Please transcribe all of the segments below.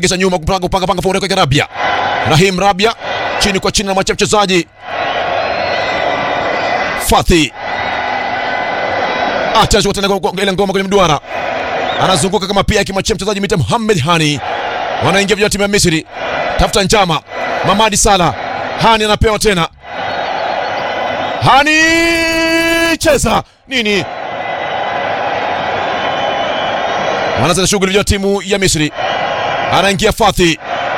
gesha nyuma kupanga kupanga panga faulu kwa Rabia. Rahim Rabia chini kwa chini na mwacha mchezaji Fathi atachukua tena kwa- ile ngoma kwenye mduara, anazunguka kama pia akimwachia mchezaji mita Muhammad Hani. Wanaingia vijana timu ya Misri, tafuta njama. Mamadi Sala, Hani anapewa tena, Hani cheza nini? Wanaanza shughuli vijana timu ya Misri, anaingia Fathi,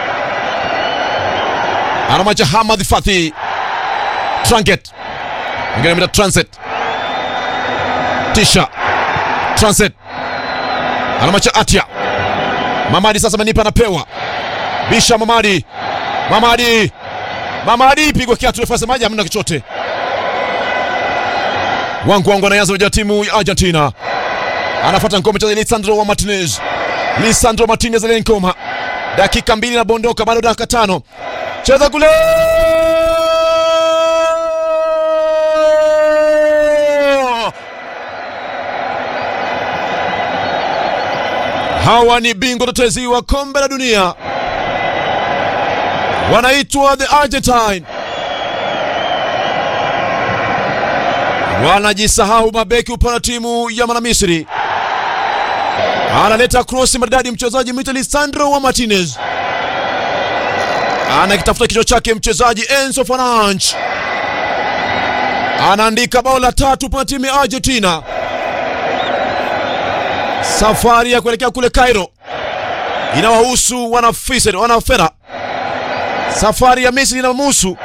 anamwacha Hamad Fathi, Tranket Mwingine mita Transit. Tisha. Transit. Anamacha Atia. Mamadi sasa Manipa anapewa. Bisha Mamadi. Mamadi. Mamadi pigwa kiatu refa maji hamna kichote. Wangu wangu anaanza vijana timu ya Argentina. Anafuata ngome cha Lisandro wa Martinez. Lisandro Martinez aliyenkoma. Dakika mbili na bondoka bado dakika tano. Cheza kule. Hawa ni bingwa tetezi wa kombe la dunia, wanaitwa the Argentine. Wanajisahau mabeki upande wa timu ya Manamisri. Analeta krosi maridadi mchezaji mwita Lisandro wa Martinez, anakitafuta kichwa chake mchezaji Enzo Fernandes, anaandika bao la tatu upande wa timu ya Argentina. Safari ya kuelekea kule Cairo inawahusu wana Fisher, wana Fera. Safari ya Misri inamhusu.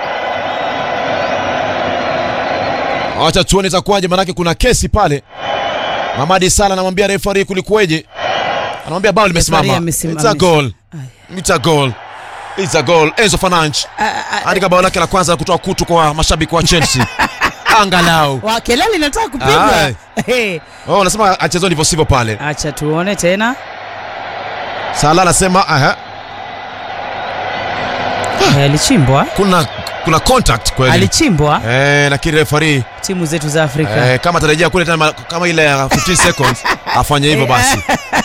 Acha tuone itakuwaje, manake kuna kesi pale. Mamadi Sala anamwambia refari kulikuweje, anamwambia bao limesimama. amesimamisha. It's a goal. It's a goal. It's a goal. Enzo Fernandes andika bao lake la kwanza la kutoa kutu kwa mashabiki wa Chelsea. Angalau. Wa kelele inataka kupigwa. Ai. Hey, Oh, anasema achezwe ndivyo sivyo pale. acha tuone tena. Sala anasema aha, Eh, Alichimbwa, kuna kuna contact kweli. alichimbwa Eh, lakini referee timu zetu za Afrika. eh, kama atarejea kule tena ma- kama ile ya 15 seconds afanye hivyo basi.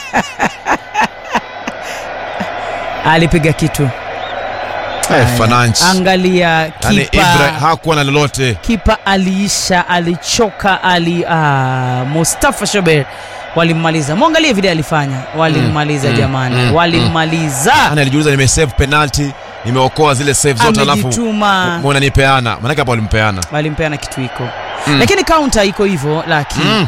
Alipiga kitu. Eh, Fernandes. Angalia Yaani kipa. Ibra hakuwa na lolote. kipa aliisha, alichoka, ali ah, Mustafa Shober walimmaliza. Mwangalie vile alifanya, walimmaliza mm, jamani, mm, walimmaliza. Yaani alijiuliza nimesave penalty, nimeokoa zile save zote alafu Amejituma, mbona nipeana? Maana hapo walimpeana. walimpeana kitu iko Mm. lakini kaunta iko hivyo, lakini Mm.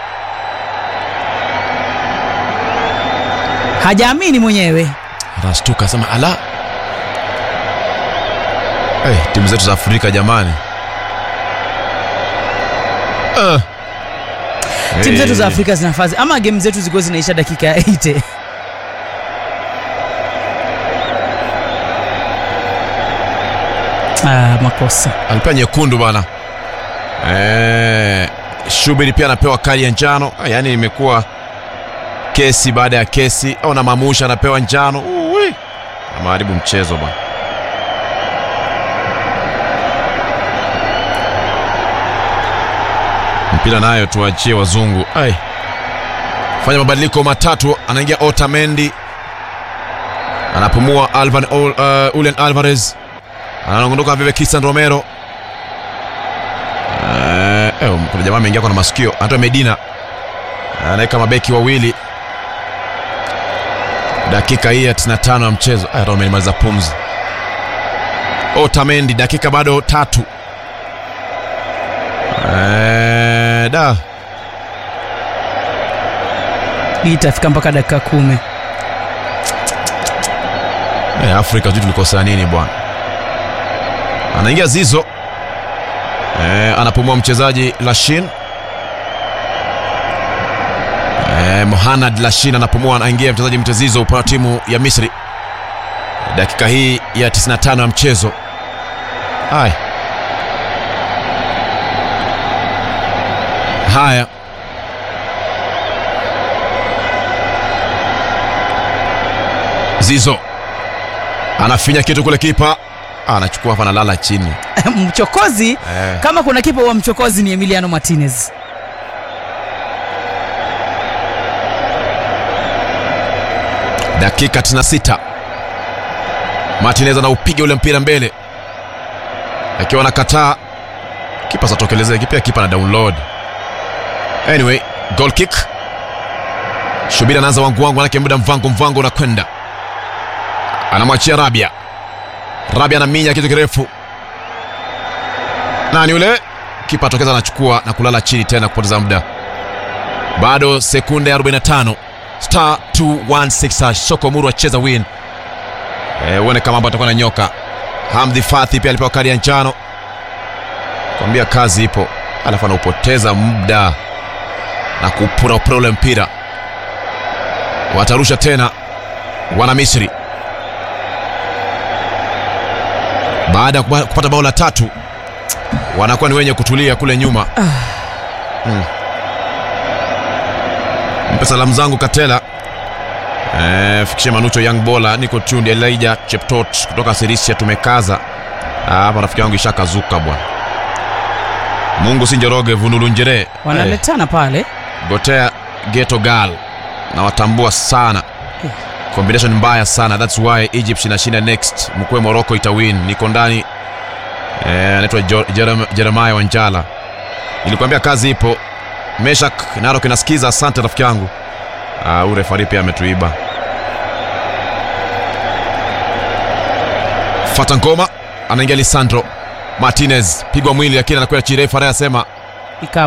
hajaamini mwenyewe. Anashtuka sema ala. Eh, timu zetu za Afrika jamani. Uh. Timu zetu za Afrika zinafazi ama game zetu zilikuwa zinaisha dakika ya 80. Ah, makosa alipewa nyekundu bana. Eh, Shubiri pia anapewa kadi ya njano. Ah, Yaani imekuwa kesi baada ya kesi, au na Mamusha anapewa njano. Uwi. Ameharibu mchezo bana. Mpira nayo tuachie wazungu. Ai. Fanya mabadiliko matatu, anaingia Otamendi. Anapumua Alvan uh, Ulen Alvarez anaondoka vile Cristian Romero. Eh, eh, kuna jamaa ameingia kwa na masikio, anatoa Medina, anaweka mabeki wawili. Dakika hii ya 95 ya mchezo, hata wamemaliza pumzi. Otamendi, dakika bado tatu. Eh, da hii itafika mpaka dakika kumi. eh, Afrika sijui tulikosa nini bwana. Anaingia Zizo eh, anapumua mchezaji Lashin eh, Mohanad Lashin anapumua, anaingia mchezaji mtezizo upande wa timu ya Misri. Dakika hii ya 95 ya mchezo. Haya haya, Zizo anafinya kitu kule, kipa anachukua hapa, analala chini mchokozi eh. kama kuna kipa wa mchokozi ni Emiliano Martinez. Dakika 96 Martinez anaupiga ule mpira mbele, akiwa anakataa kipa satokelezea kipia kipa na download. Anyway, goal kick. Shubiri anaanza wangu wangu, manake muda mvango mvango unakwenda, anamwachia Rabia. Rabia anaminya kitu kirefu, nani yule kipa atokeza, anachukua na kulala chini tena kupoteza muda. Bado sekunde 45 star 216 hash. Soko Muru acheza win. Eh, uone kama mambo atakuwa na nyoka. Hamdi Fathi pia alipewa kadi ya njano, kwambia kazi ipo, alafu anaupoteza muda na kupura upura ule mpira. Watarusha tena wana Misri baada ya kupa- kupata bao la tatu, wanakuwa ni wenye kutulia kule nyuma. Mm. Mpe salamu zangu Katela. Eh, fikishe Manucho Young Bola, niko tuned Elijah Cheptot kutoka Sirisia, tumekaza Ah, hapa. Rafiki yangu ishakazuka bwana. Mungu si Njoroge Vunulu Njere eh, wanaletana pale Gotea Geto Gal na watambua sana combination mbaya sana, that's why Egypt inashinda next. Mkwe Morocco itawin. Niko ndani eh, anaitwa Jo- Jerem- Jeremiah Wanjala, nilikwambia kazi ipo. Meshak Narok inasikiza, asante rafiki yangu. Ah, huyu refari pia ametuiba. Fata ngoma anaingia Lisandro Martinez, pigwa mwili lakini anakwenda chini. Refari anasema ika